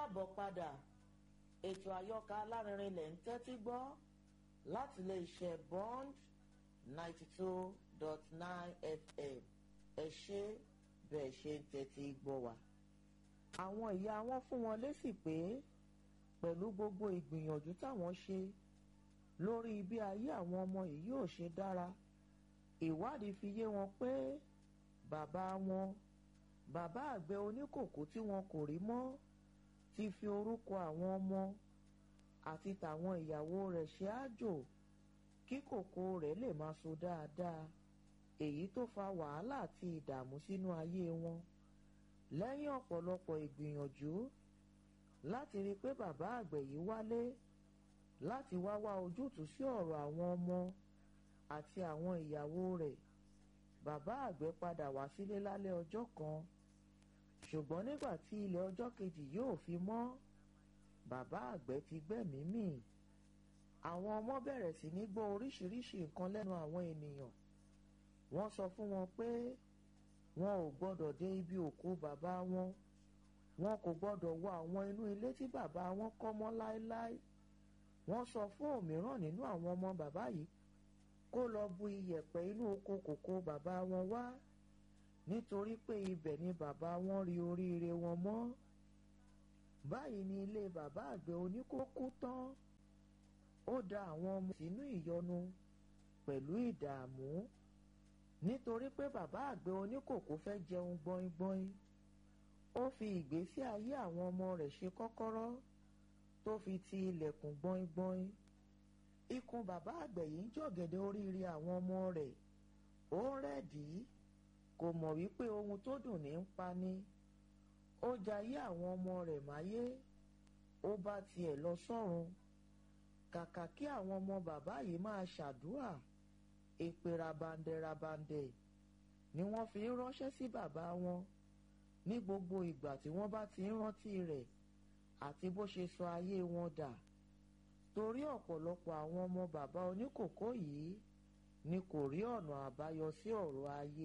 káàbọ̀ padà ètò àyọkà alárinrin lẹ̀ ń tẹ́tí gbọ́ láti lè ṣe bond ninety two dot nine fm ẹ ṣe bẹ́ẹ̀ ṣe ń tẹ́tí gbọ́ wa. àwọn ìyá wọn fún wọn lésì pé pẹ̀lú gbogbo ìgbìyànjú táwọn ṣe lórí bí ayé àwọn ọmọ yìí yóò ṣe dára ìwádìí fi yé wọn pé bàbá wọn bàbá àgbẹ̀ oníkòkó tí wọn kò rí mọ́ ti fi orúkọ àwọn ọmọ àti tàwọn ìyàwó rẹ̀ ṣe àjò kí kòkó rẹ̀ lè máa so dáadáa èyí tó fa wàhálà àti ìdààmú sínú ayé wọn lẹ́yìn ọ̀pọ̀lọpọ̀ ìgbìyànjú láti rí i pé bàbá àgbẹ̀ yìí wálé láti wá wá ojútùú sí ọ̀rọ̀ àwọn ọmọ àti àwọn ìyàwó rẹ̀ bàbá àgbẹ̀ padà wá sílé lálẹ́ ọjọ́ kan ṣùgbọ́n nígbà tí ilẹ̀ ọjọ́ kejì yóò fi mọ́ bàbá àgbẹ̀ ti gbẹ́mìí mì àwọn ọmọ bẹ̀rẹ̀ sí ní gbọ́ oríṣiríṣi nǹkan lẹ́nu àwọn ènìyàn wọ́n sọ fún wọn pé wọn ò gbọ́dọ̀ dé ibi òkú bàbá wọn wọn kò gbọ́dọ̀ wọ àwọn inú ilé tí bàbá wọn kọ́ mọ́ láéláé wọ́n sọ fún òmíràn nínú àwọn ọmọ bàbá yìí kó lọ bu iyẹ̀pẹ̀ inú oko kòkó bàbá wọn wá nítorí pé ibẹ̀ ni bàbá wọn rí oríire wọn mọ́ báyìí ni ilé bàbá àgbẹ̀ oníkókó tán ó da àwọn ọmọ sínú ìyọnu pẹ̀lú ìdààmú nítorí pé bàbá àgbẹ̀ oníkòkó fẹ́ jẹun gbọ́ngbọ́n ó fi ìgbésí ayé àwọn ọmọ rẹ̀ ṣe kọ́kọ́rọ́ tó fi ti ilẹ̀kùn gbọ́ngbọ́n ikùn bàbá àgbẹ̀ yìí ń jọ̀gẹ̀dẹ̀ oríire àwọn ọmọ rẹ̀ ó ń rẹ̀dí kò mọ̀ wípé ohun tó dùn ní ń pani ó jayé àwọn ọmọ rẹ̀ máyé ó bá tiẹ̀ lọ sọ́run kàkà kí àwọn ọmọ bàbá yìí máa ṣàdúrà èpè rabandẹ rabandẹ ni wọ́n fi ń ránṣẹ́ sí bàbá wọn ní gbogbo ìgbà tí wọ́n bá ti ń rántí rẹ̀ àti bó ṣe sọ ayé wọn dà torí ọ̀pọ̀lọpọ̀ àwọn ọmọ bàbá oníkòkó yìí ni kò rí ọ̀nà àbáyọ sí ọ̀rọ̀ ayé